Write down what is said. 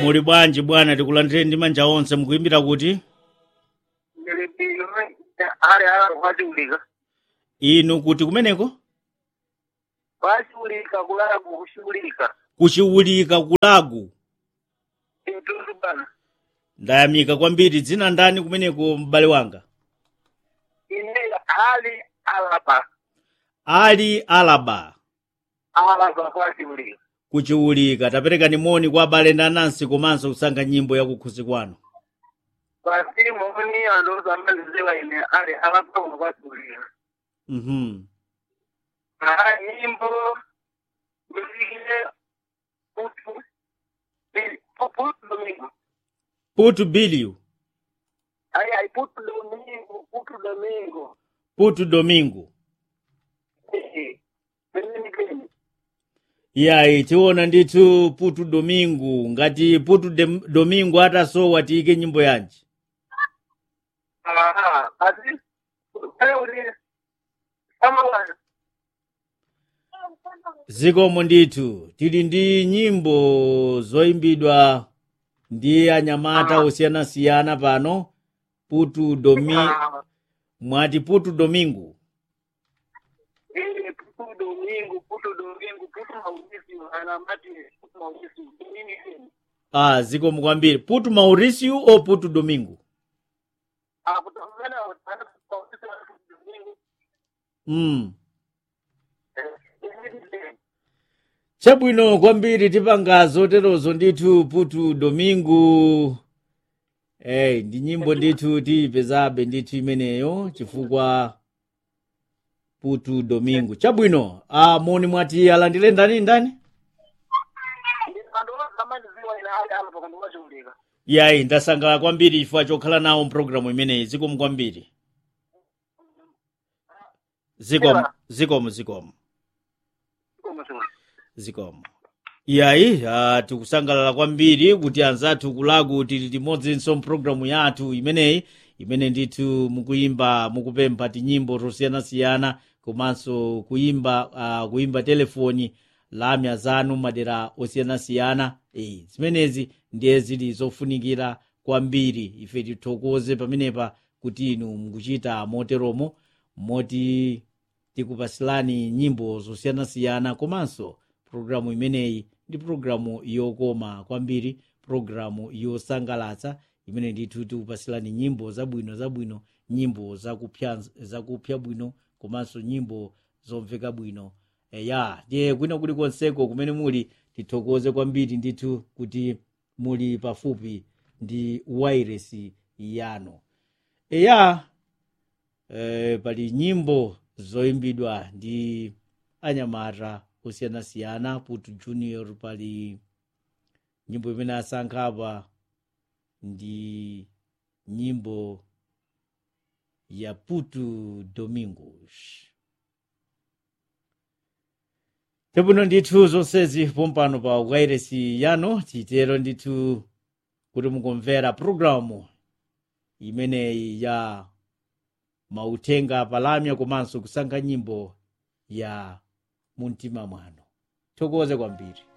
muli bwanji bwana tikulandireni ndi manja onse mukuimbira kuti ndilipilo ali ala kwatiulika inu kuti kumeneko kwatiulika kulagu kushulika kuchiwulika kulagu intundu bana ndayamika kwambiri dzina ndani kumeneko m'bale wanga ine ali alapa ali alaba alapa kwatiulika kuchiwulika taperekani moni kwa abale ndi anansi komanso kusankha nyimbo yakukhusi kwanu basi moni andozamandiziwa ine ali alapa kuno kwatiulika mhm aha nyimbo muzikile putu putu domingo putu bilio ai ai putu domingo putu domingo putu domingo Eh, pembeni pembeni yayi tiona ndithu putu domingo ngati putu Dem- domingo atasowa tiyike nyimbo yanji Aha, basi wewe uli kama wana zikomo ndithu tili ndi nyimbo zoyimbidwa ndi anyamata Ah. osiyanasiyana pano putu domi Ah, mwati putu domingo ili putu domingo putu domingo putu maulisi ana mati putu maulisi nini nini ah zikomo kwambiri putu mauricio o putu domingo ah kutangana ana maulisi na putu domingo mm. eh nini nini chabwino kwambiri tipanga zoterozo ndithu putu domingo eh ndi nyimbo ndithu tiyipezabe ndithu imeneyo chifukwa putu domingo chabwino ah, moni mwati alandire ndani ndani ando kama ndiziwa ina hali hapa kwa ndo wachulika yayi ndasangalala kwambiri chifukwa chokhala nawo mpulogalamu imeneyi zikomo kwambiri zikomo Ewa. zikomo zikomo kama sema zikomo iyayi uh, tikusangalala kwambiri kuti anzathu kulagu tili limodzinso mpulogalamu yathu imeneyi imene ndithu mukuyimba mukupempha tinyimbo tosiyanasiyana komanso kuyimba uh, kuyimba telefoni lamya zanu madera osiyanasiyana e, zimenezi ndiye zili zofunikira kwambiri ife tithokoze pamenepa kuti inu mukuchita moteromo moti tikupasilani nyimbo zosiyanasiyana komanso programu imeneyi ndi programu yokoma kwambiri programu yosangalatsa imene ndithu tikupasilani nyimbo zabwino zabwino nyimbo zakupya zakupya bwino komanso nyimbo zomveka bwino eya ndiye kwina kulikonseko kumene muli tithokoze kwambiri ndithu kuti muli pafupi ndi wairesi yanu eya eh, pali nyimbo zoyimbidwa ndi anyamata osiyanasiyana putu junior pali nyimbo imene asankha apa ndi nyimbo ya putu domingos tebwino ndithu zonsezi pompano pa wairesi yanu titero ndithu kuti mukumvera programu imeneyi ya mauthenga palamya komanso kusankha nyimbo ya mumtima mwanu thokoze kwambiri